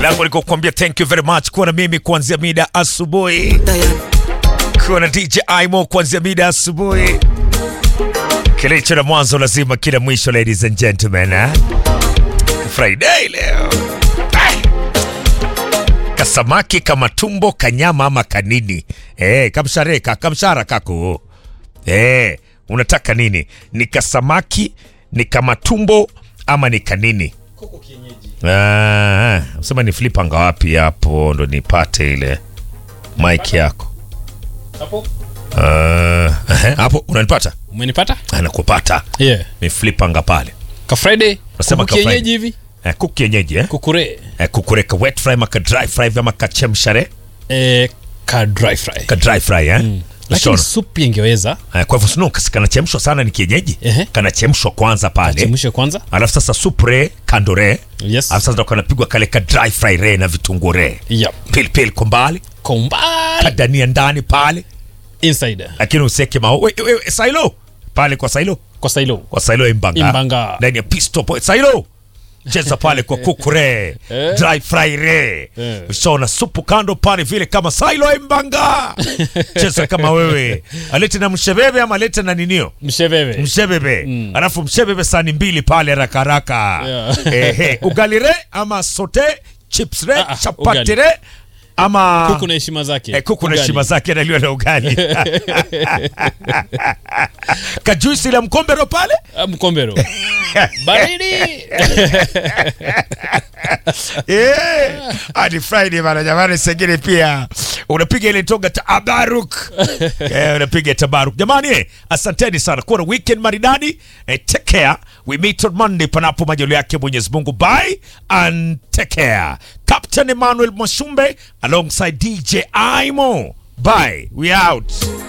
langu liko kuambia thank you very much kuwa na mimi kuanzia mida asubuhi, kuwa na DJ Aimo kuanzia mida asubuhi. Kilicho na mwanzo lazima kila mwisho, ladies and gentlemen, eh? Friday leo Ah! kasamaki kama tumbo kanyama ama kanini eh, kamshareka kamshara kako eh, unataka nini? Ni kasamaki ni kama tumbo ama ni kanini? Ah, sema ni flipanga wapi hapo ndo nipate ile mic yako Ah, ehe, hapo unanipata? Umenipata? Anakupata Yeah. ni flipanga pale Ka Friday. Nasema kuku ka kienyeji Friday. hivi. eh, kuku kienyeji eh? Kukure. eh, kukureka wet fry ama ka dry fry ama ka chemshare Eh, ka dry fry. ka dry fry eh? Lakini Shona. supu ingeweza Eh, kwa hivyo sino kanachemshwa sana ni kienyeji Ehe. kanachemshwa kwanza pale chemshe kwanza. alafu sasa supre kandore Yes. alafu sasa ndo kanapigwa kale ka dry fry re na vitunguu re Yep. pilipili kwa mbali Kombali kadania ndani pale inside. lakini useke mao we, we, we, sailo pale kwa sailo Kwa sailo. kwa sailo imbanga Imbanga. ndani ya pisto po sailo cheza pale kwa kuku re Eh. dry fry re Eh. ushaona supu kando pale vile kama sailo imbanga cheza kama wewe alete na mshebebe ama alete na ninio Msheveve. mshebebe alafu mshebebe sani mbili pale haraka haraka Yeah. ehe ugali re ama sote chips re Ah, ah, chapati ugali. re ama Kuku na heshima zake. Eh, kuku na Ugali. heshima zake analiwa na ugali kajuisi la mkombero pale Ah, Mkombero. Baridi. Eh, hadi friday bana jamani sengine pia unapiga ile toga tabaruk eh, unapiga tabaruk jamani eh, asanteni sana kuwa na weekend maridadi eh, take care we meet on monday panapo majalo yake mwenyezi mungu bye and take care captain emmanuel mwashumbe alongside dj imo bye we out